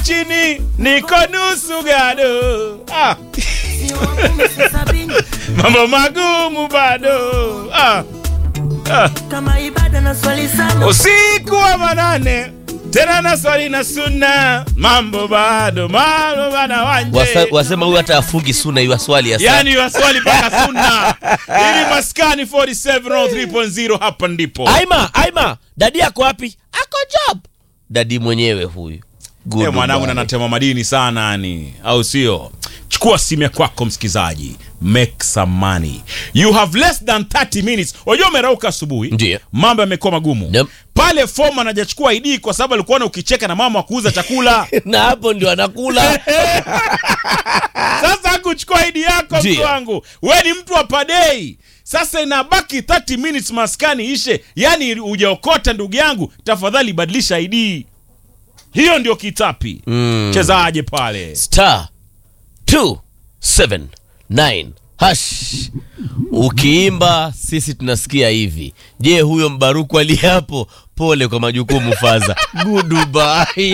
chini niko nusu gado ah. mambo magumu bado ah. Ah. kama ibada na swali sana usiku wa manane tena na swali na sunna mambo bado mambo bana wanje Wasa, wasema huyu hata afungi suna iwa swali ya saa. yani waswali mpaka sunna ili maskani 47 hapa ndipo Aima, Aima, dadi yako wapi? Ako job. Dadi mwenyewe huyu. Good Eh, mwanangu boy. nanatema madini sana yani au sio chukua simu ya kwako msikizaji make some money you have less than 30 minutes wajua umerauka asubuhi Ndiyo. mambo yamekuwa magumu Yep. pale fom anajachukua id kwa sababu alikuwa na ukicheka na mama wa kuuza chakula na hapo ndio anakula. sasa hakuchukua id yako mtu Ndiyo. wangu we ni mtu wa padei sasa inabaki 30 minutes maskani ishe yani ujaokota ndugu yangu tafadhali badilisha id hiyo ndio kitapi Mm. chezaje pale Star 279 hash. Ukiimba sisi tunasikia hivi. Je, huyo mbaruku aliye hapo? Pole kwa majukumu faza. Goodbye.